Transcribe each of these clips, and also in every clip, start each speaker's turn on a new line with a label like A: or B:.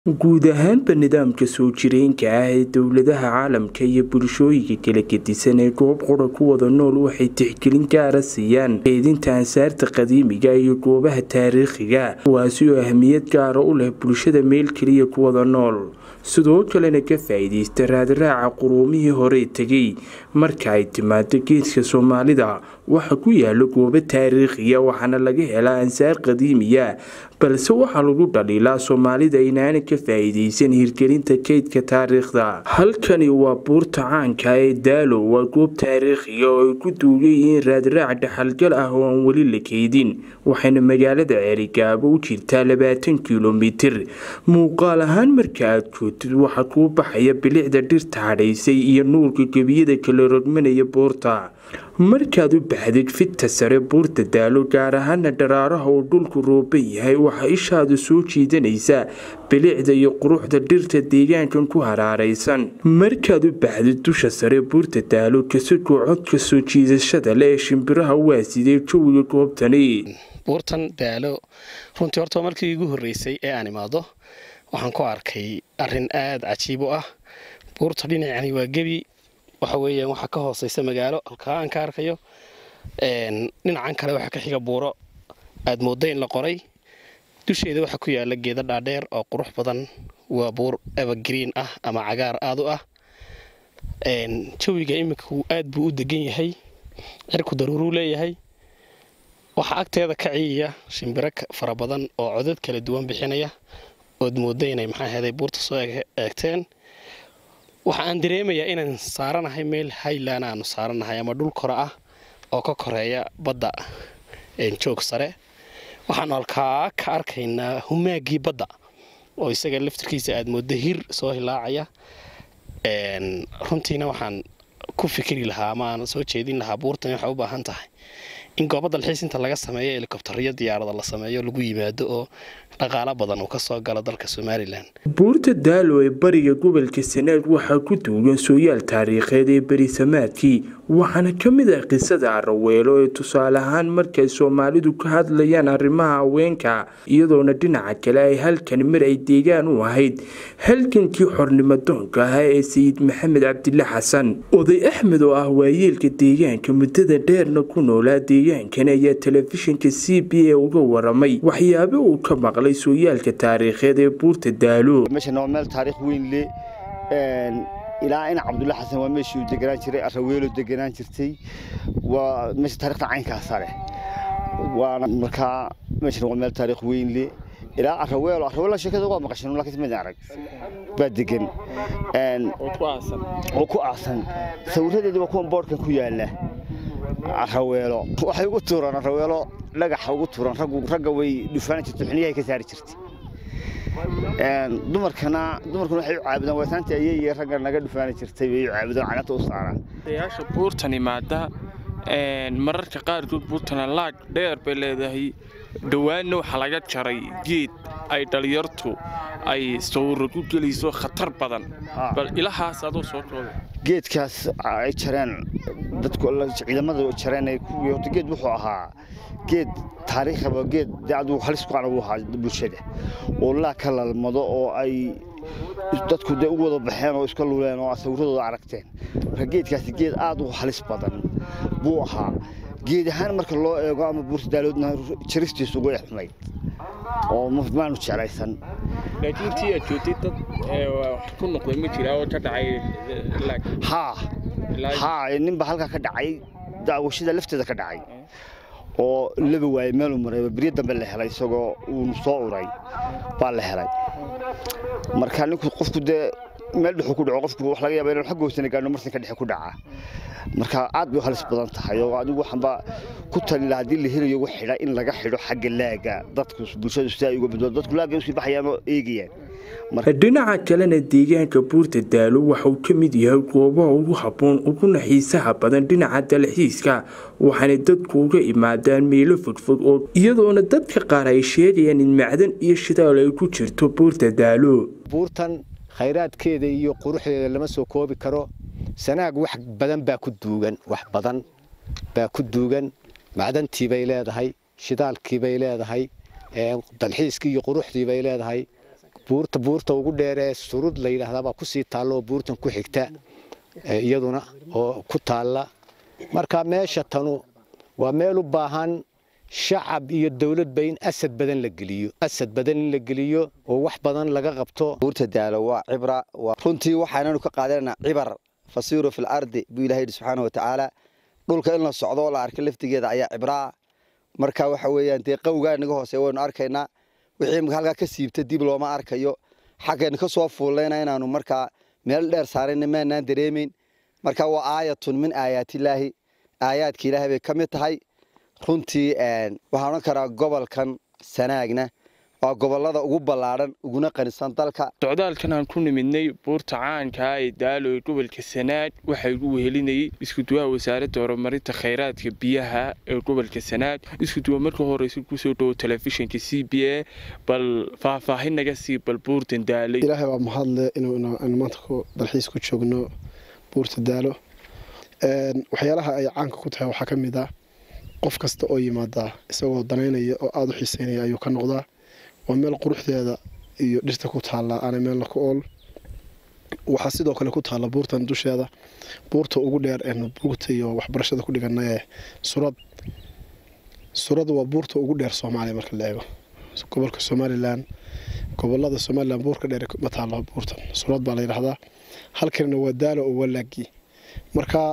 A: guud ahaanba nidaamka soo jireenka ah ee dowladaha caalamka iyo bulshooyinka kala gedisan ee goob qura ku wada nool waxay tixgelin gaara siiyaan keedinta ansaarta qadiimiga iyo goobaha taariikhiga kuwaasi oo ahmiyad gaara u leh bulshada meel keliya ku wada nool sidoo kalena ka faa-iideysta raadraaca quruumihii hore tegay marka ay timaado geedka soomaalida waxa ku yaala goobo taariikhiya waxaana laga helaa ansaar qadiimiya balse waxaa lagu dhaliilaa soomaalida inaana ka faa-iideysan hirgelinta keydka taariikhda halkani waa buurta caanka ee daalo waa goob taariikhiga oo ay ku duugan yihiin raadraac dhaxalgal ah oo aan weli la keydin waxayna magaalada ceerigaabo u jirtaa labaatan kilomitir muuqaal ahaan marka aad joogtid waxaa kuu baxaya bilicda dhirta hadhaysay iyo nuurka gebiyada kala rogmanaya buurta markaad u baxdid fidta sare buurta daalo gaar ahaana dharaaraha uu dhulku rooban yahay waxaa ishaadu soo jiidanaysaa bilicda iyo quruxda dhirta deegaankan ku haraaraysan markaad u baxdid dusha sare buurta daalo kasagoo codka soo jiidashada leh ee shimbiraha waasidee jawiga goobtani
B: buurtan daalo runtii horta markii igu horreysay ee aan imaado waxaan ku arkay arrin aada cajiib u ah buurta dhinacani waa gebi waxa weeyaan waxaa ka hooseysa magaalo halkaa aan ka arkayo dhinacan kale waxaa ka xiga buuro aada moodda in la qoray dusheeda waxaa ku yaala geeda dhaadheer oo qurux badan waa buur evergreen ah ama cagaar aada u ah jawiga iminku aad buu u degan yahay cirku daruuruu leeyahay waxaa agteeda ka ciyiya shimbiro fara badan oo codad kala duwan bixinaya ood moodda inay maxaa heeday buurta soo eegteen waxa aan dareemayaa inaan saaranahay meel highland aanu saaranahay ama dhul kore ah oo ka koreeya badda joog sare waxaanu halkaa ka arkaynaa humaagii badda oo isaga laftirkiisa aad mooddo hir soo hilaacaya runtiina waxaan ku fikiri lahaa ama aan soo jeedin lahaa buurtani waxay u baahan tahay in gooba dalxiis inta laga sameeyo helikobtariyo diyaarada la sameeyo lagu yimaado oo dhaqaalo badan uu ka soo galo dalka somalilan
A: buurta daalo ee bariga gobolka sanaag waxaa ku duugan sooyaal taariikheed ee berisamaadkii waxaana ka mid ah qisada araweelo ee tusaale ahaan markay soomaalidu ka hadlayaan arrimaha haweenka iyadoona dhinaca kale ay halkan mar ay deegaan u ahayd halgankii xornimadoonka ahaa ee sayid maxamed cabdile xasan oday axmed oo ah waayeelka deegaanka muddada dheerna ku noolaa deegaankan ayaa telefishinka c b a uga waramay waxyaabo uu ka maqlay sooyaalka taariikheed ee buurta daalo
C: meeshan waa meel taariikh weyn le ilaa ina cabdulla xasan waa meeshii uu deganaan jiray araweelo deganaan jirtay waa meesha taarikhda caynkaasa leh waana markaa meeshan waa meel taariikh weyn le ilaa araweelo araweelo sheekada waa maqashan laakiin mid arag baa degan oo ku aasan sawiradeeda waa kuwan boodhkan ku yaala araweelo waxay ugu tuuraan araweelo dhagaxa ugu tuuraan ragga way dhufaani jirtay xuniyahay ka saari jirtay dumarkana dumarkuna waxay u caabudaan waataantii ayay ragga naga dhufaani jirtay bay u caabudaan caganta u saaraan
D: dayaasha buurtan imaada mararka qaarkood buurtana laag dheer bay leedahay dhowaanna waxaa laga jaray geed ay dhalinyartu ay sawiro ku gelayso khatar badan bal ilahaas adoo soo kooda
C: geedkaas ay jareen dadku ciidamada jareen horta geed wuxuu ahaa geed taariikhaba geed dee adigu halis ku anagu ahaa bulshada oo laa ka lalmado oo ay dadku dee u wada baxeen oo iska luleen oo sawiradooda aragteen marka geedkaasi geed aad u halis badan buu ahaa geed ahaan marka loo eego ama buurta daaloodna jaristiisu way xumayd oo maanu jeclaysan
D: laakiin intii aad joogtay dad wax ku noqday ma jira oo ka dhacay
C: haa haa ninba halkaa ka dhacay daawashada lafteeda ka dhacay oo laba waayey meeluu maray beryo dambe la helay isagoo uu soo uray baa la helay marka ninku qofku dee meel dhexuu ku dhaco qofku wax laga yaaba inuu xagga hoosena gaadho marsinka dhexe ku dhaca marka aad bay u halis badan tahay oo adigu waxaanba ku tali lahaa haddii la helayo ugu xidha in laga xidho xagga laaga dadku bulshadu si ay uga badbaado dadku laagay usii baxayaan oo eegayaan
A: dhinaca kalena deegaanka buurta daalo waxauu ka mid yahay goobaha ugu habboon uguna xiisaha badan dhinaca dalxiiska waxaana dadku uga imaadaan meelo fogfog oo iyadoona dadka qaar ay sheegayaan in macdan iyo shidaal ay ku jirto buurta daalo
E: buurtan khayraadkeeda iyo quruxdeeda lama soo koobi karo sanaag wax badan baa ku duugan wax badan baa ku duugan macdantii bay leedahay shidaalkii bay leedahay dalxiiskii iyo quruxdii bay leedahay buurta buurta ugu dheeree surud la yidhaahdaabaa kusii taalla oo buurtan ku xigta iyaduna oo ku taalla marka meesha tanu waa meel u baahan shacab iyo dowladba in asad badan la geliyo asad badan in la geliyo oo wax badan laga qabto
F: buurta daalo waa cibra runtii waxaananu ka qaadananaa cibar fasiiru fil ardi buu ilahay yidhi subxaana watacaala dhulka in la socdo oo la arka laftigeeda ayaa cibraa marka waxa weeyaan dee qawgaa naga hooseya waynu arkaynaa wixii halkaa ka siibta dib looma arkayo xaggaynu ka soo fuullayna inaanu markaa meel dheer saarayna maanaan dareemayn marka waa aayatun min aayaatillaahi aayaadka ilaahay bay ka mid tahay runtii waxaan odhan karaa gobolkan sanaagna waa gobolada ugu ballaadhan uguna qanisan dalka
D: socdaalkan aan ku nimidnay buurta caankaa ee daalo ee gobolka sanaag waxaa igu wehelinayay iskuduwaha wasaaradda horumarinta khayraadka biyaha ee gobolka sanaag iskuduwa marka horeysa kusoo dhowo telefishinka c b a bal faahfaahin naga sii bal buurtan daalay
G: ilaahay waa mahadle inaynu maanta dalxiis ku joogno buurta daalo waxyaalaha ay caanka ku tahay waxaa ka mid ah qof kasta oo yimaada isagoo danaynaya oo aada u xiiseynaya ayuu ka noqdaa waa meel quruxdeeda iyo dhirta ku taalla aana meelna ku ool waxaa sidoo kale ku taalla buurtan dusheeda buurta ugu dheer eenu buugta iyo waxbarashada ku dhigana ee surad surad waa buurta ugu dheer soomaaliya marka la eego gobolka somalilan gobolada somalilan buurka dheer ma taalla buurtan surad baa la yidhahdaa halkanina waa daalo oo walaagii marka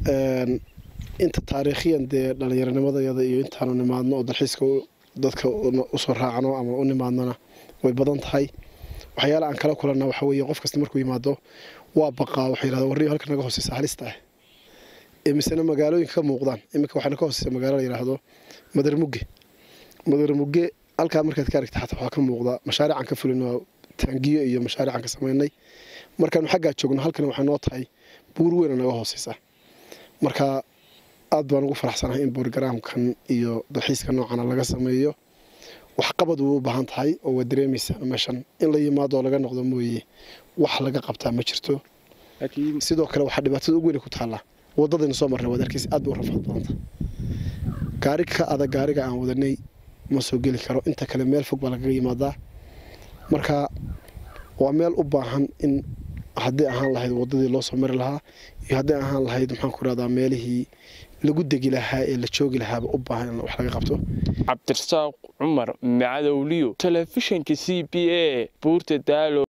G: inta taariikhiyan dee dhallinyaronimadayada iyo intaanu nimaadno oo dalxiiska dadka usoo raacno ama u nimaadnona way badan tahay waxyaala aan kala kulanna waxa weeye qof kasta markuu yimaado waa baqaa waxa yidhahda warriyo halka naga hooseysa halista ah imisena magaalooyinka ka muuqdaan iminka waxaana ka hooseysa magaalo la yidhaahdo madarmugge madarmugge halkaa markaad ka aragta xataa waxaa ka muuqda mashaariican ka fulino taangiyo iyo mashaariican ka samaynay markaanu xaggaa joogno halkana waxay noo tahay buur weyna naga hooseysa marka aad baan ugu faraxsanahay in borogaraamkan iyo dalxiiska noocana laga sameeyo waxqabad way u baahan tahay oo waa dareemaysaa meeshan in la yimaado oo laga noqdo mooye wax laga qabtaa ma jirto sidoo kale waxaa dhibaatada ugu weyna ku taallaa wadadaynu soo marnay waad arkaysa aad bay u rafaad badanta gaari ka adag gaariga aan wadanay ma soo geli karo inta kale meel fog baa lagaga yimaadaa marka waa meel u baahan in haddii ahaan lahayd wadadii loo soo mari lahaa iyo haddii ahaan lahayd maxaan ku rahdaa meelihii lagu degi lahaa ee la joogi lahaaba u baahan in wax laga qabto
D: cabdirasaaq cumar macadowliyo telefishinka c b a buurta daalo